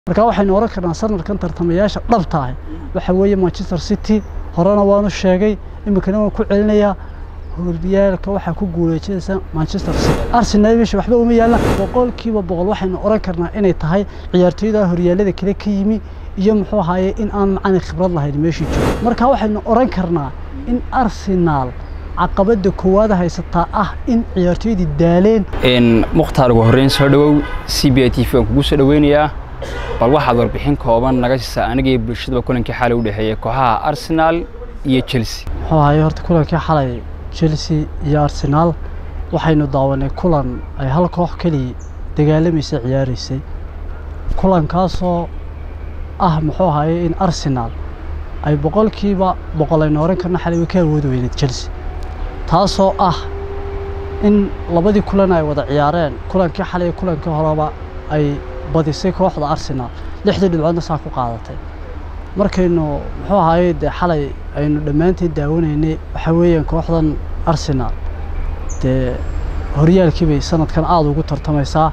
marka waxaynu oran karnaa sanadkan tartamayaasha dhabta ah waxa weeye manchester city horena waanu sheegay iminkana waan ku celinayaa horyaalka waxaa ku guuleysaysa manchester city arsenal meesha waxba uma yaalaan boqolkiiba boqol waxaynu oran karnaa inay tahay ciyaartooyda horyaalada kale ka yimi iyo muxuu ahaaye in aan macani khibrad lahayn meeshii joogo marka waxaynu oran karnaa in arsenal caqabada koowaad haysataa ah in ciyaartooydii daaleen mukhtaar ugu horreyn soo dhowow c b i t v waan kugu soo dhoweynayaa bal waxaad warbixin kooban naga siisaa anigii bulshadaba kulankii xalay u dhexeeyey kooxaha arsenal iyo chelsea muxuu ahaaye horta kulankii xalay chelsea iyo arsenal waxaynu daawanay kulan ay hal koox keliya dagaalamaysa ciyaaraysay kulankaasoo ah muxuu ahaaye in arsenal ay boqolkiiba boqol aynu oran karna xalay way ka awoodi weyneed chelsea taasoo ah in labadii kulan ay wada ciyaareen kulankii xalay iyo kulankii horeba ay badisay kooxda arsenal lixdii dhibcoodna saa ku qaadatay markaynu muxuu ahaaye dee xalay aynu dhammaanteen daawanaynay waxaa weeyaan kooxdan arsenal dee horyaalkii bay sanadkan aada ugu tartamaysaa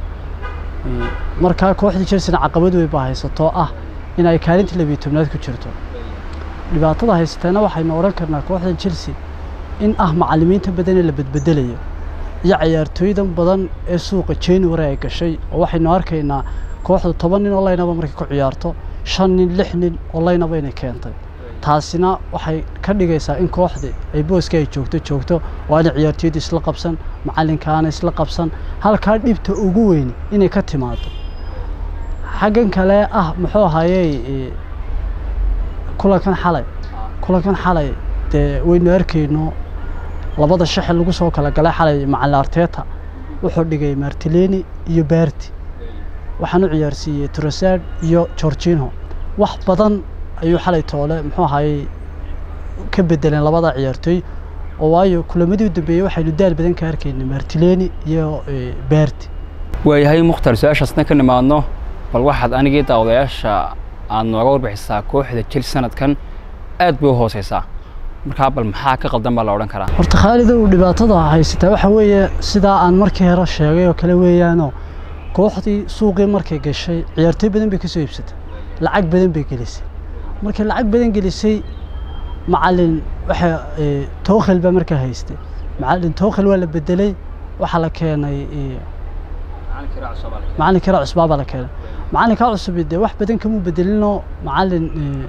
markaa kooxdii chelsea caqabad weyn baa haysatoo ah in ay kaalintii labiyo tobnaad ku jirto dhibaatada haysateena waxaynu oran karnaa kooxdan chelsea in ah macallimiinta badan ee la bedbedelayo iyo ciyaartooydan badan ee suuqa january ay gashay oo waxaynu arkaynaa kooxda toban nin oo laynaba markay ku ciyaarto shan nin lix nin oo laynaba inay keentay taasina waxay ka dhigaysaa in kooxdii ay booska ay joogto joogto oo aanay ciyaartooyda isla qabsan macallinkaana isla qabsan halkaa dhibta ugu weyn inay ka timaado xaggan kale ah muxuu ahayey kulankan xalay kulankan xalay dee waynu arkayno labada shaxi lagu soo kala galay xalay macalin arteta wuxuu dhigay martileni iyo berti waxaan u ciyaarsiiyey trosad iyo georgino wax badan ayuu xalay toole muxuu ahayey ka bedeleen labada ciyaartooy oo waayo kulamadii u dambeeyey waxaynu daal badan ka arkaynay martileni iyo berti waayahay mukhtaar su-aashaasna ka nimaadno bal waxaad anigii daawadayaasha aad nooga warbixisaa kooxda chelsea sanadkan aad bay u hooseysaa markaa bal maxaa ka qaldan baa la odhan karaa horta khaalida uu dhibaatada haysataa waxa weeye sidaa aan markii hore sheegay oo kale weeyaanoo kooxdii suuqii markay gashay ciyaartooy badan bay ka soo iibsatay lacag badan bay gelisay markay lacag badan gelisay macalin waxa tookhel baa markaa haystay macalin tookhel waa la bedelay waxaa la keenay macalin kiraa cusbaa baa la keenay macalinkaa cusubi dee wax badan kamuu bedelinoo macalin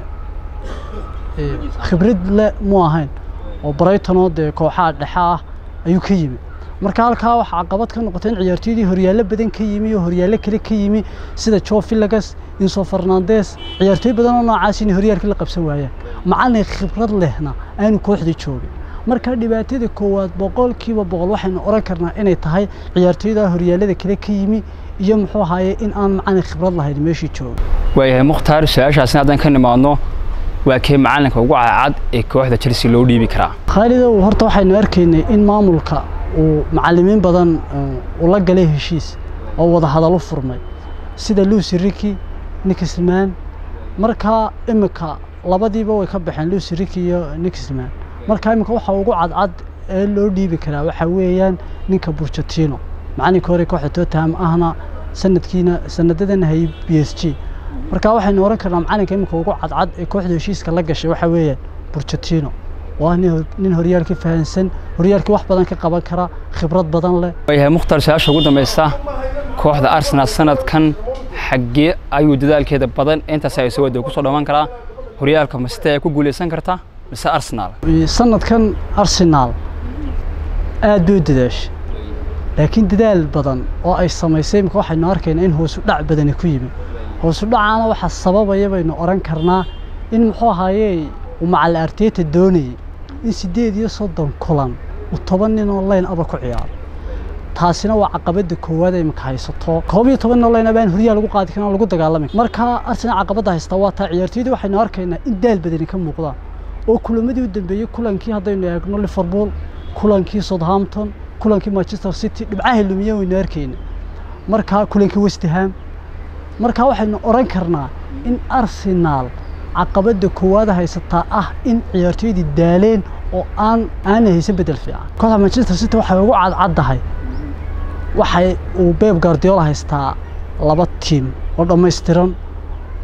khibrad le mu ahayn oo braytonoo dee kooxaha dhexe ah ayuu ka yimi marka halkaa waxaa caqabad ka noqotay in ciyaartooydii horyaallo badan ka yimi iyo horyaallo kale ka yimi sida jo filagas inso fernandes ciyaartooy badan oo noocaas inay horyaalka la qabsan waayaan macalin khibrad lehna aanu kooxdii joogin marka dhibaatada koowaad boqolkiiba boqol waxaynu oran karnaa inay tahay ciyaartooyda horyaalada kale ka yimi iyo muxuu ahaaye in aan macalin khibrad lahayn meeshii jooga waayahay mukhtaar su-aashaasna haddaan ka nimaadno waa kee macalinka ugu cadcad ee kooxda chelsea loo dhiibi karaa khaalidow horta waxaynu arkaynay in maamulka uu macalimiin badan uu la galay heshiis oo wada hadal u furmay sida lucy riki nixman markaa imika labadiiba way ka baxeen lucy riki iyo nixman markaa imika waxa ugu cadcad ee loo dhiibi karaa waxaa weeyaan ninka burjatino macalinka hore kooxda tottenham ahna sanadkiina sanadadana hayay b s g marka waxaynu oran karnaa macalinka iminka ugu cadcad ee kooxda heshiiska la gashay waxaa weeyaan burjatino waa nin horyaalka fahansan horyaalkii wax badan ka qaban kara khibrad badan leh waayahay mukhtaar su-aasha ugu dambaysa kooxda arsenal sanadkan xaggee ayuu dadaalkeeda badan intaas ay soo wada kusoo dhammaan karaa horyaalka masite ay ku guuleysan kartaa mise arsenal sanadkan arsenal aad bay u dadaashay laakiin dadaal badan oo ay samaysay imika waxaynu arkaynaa in hoosu dhac badani ku yimi hoosu dhacaana waxaa sababaya baynu oran karnaa in muxuu ahaaye uu macali arteta doonayay in siddeed iyo soddon kulan uu toban nin oo layn aba ku ciyaaro taasina waa caqabada koowaad ay imika haysato koob iyo toban nin oo layn aba aan horyaal lagu qaadi karin lagu dagaalami markaa arsenal caqabada haystaa waa taa ciyaartooydii waxaynu arkaynaa in daal badani ka muuqdaan oo kulamadii u dambeeyey kulankii haddaynu eegno liverpool kulankii southampton kulankii manchester city dhibcaha lumiye waynu arkayna markaa kulankii westham markaa waxaynu oran karnaa in arsenal caqabada koowaad haysataa ah in ciyaartooydii daaleen oo aan aanay haysan bedel fiican kooxda manchester city waxay ugu cadcaddahay waxay uu beb guardiola haystaa laba tiim oo dhammaystiran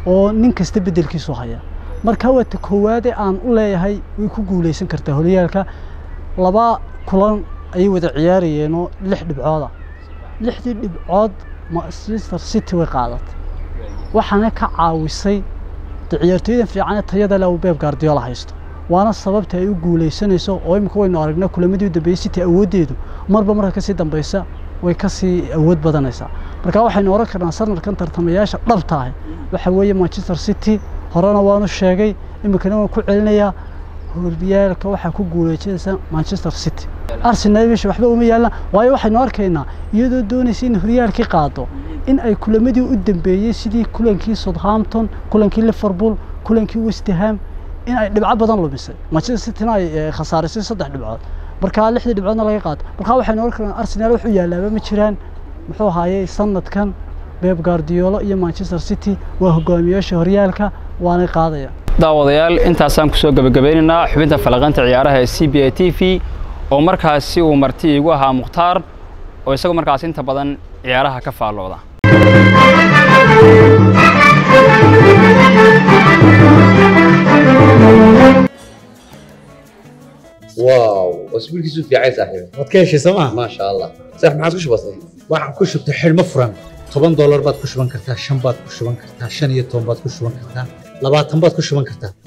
oo nin kasta beddelkiisu haya marka waa ta koowaade aan u leeyahay way ku guuleysan kartaa horyaalka laba kulan ayay wada ciyaarayeenoo lix dhibcooda lixdii dhibcood manchester city way qaadatay waxaana ka caawisay de ciyaartooydan fiican ee tayada leh uu beeb gaardiyoola haysto waana sababta ay u guuleysanayso oo imika waynu aragnaa kulamadii u dambeeyey city awooddeedu marba marka kasii dambeysa way kasii awood badanaysaa marka waxaynu oran karnaa sanadkan tartamayaasha dhabta ah waxa weeye manchester city horena waanu sheegay iminkana waan ku celinayaa horyaalka waxaa ku guuleysanaysa manchester city arsenal meesha waxba uma yaallaan waayo waxaynu arkaynaa iyadoo doonaysa in horyaalkii qaado in ay kulamadii u dambeeyey sidii kulankii southampton kulankii liverpool kulankii west ham in ay dhibco badan lumisay manchester cityna ay eh, khasaarisay saddex dhibcood markaa lixdii dhibcoodna laga qaato markaa waxaynu oran karnaa arsenal wax u yaalaaba ma jiraan muxuu ahaayey sanadkan beb guardiola iyo manchester city waa hogaamiyaasha horyaalka waanay qaadaya daawadayaal intaasaan kusoo gebagabeynaynaa xubinta falaqanta ciyaaraha ee c b a t v oo markaasi uu marti iigu ahaa mukhtaar oo isagoo markaasi inta badan ciyaaraha ka faallooda واو اسبوعك في عايز صاحبي waad ka heshay sooma ما شاء الله صح ما عاد كش بسيط waxaan ku shubtay xidhmo furan toban doolar baad ku shuban kartaa shan baad ku shuban kartaa shan iyo toban baad ku shuban kartaa labaatan baad ku shuban kartaa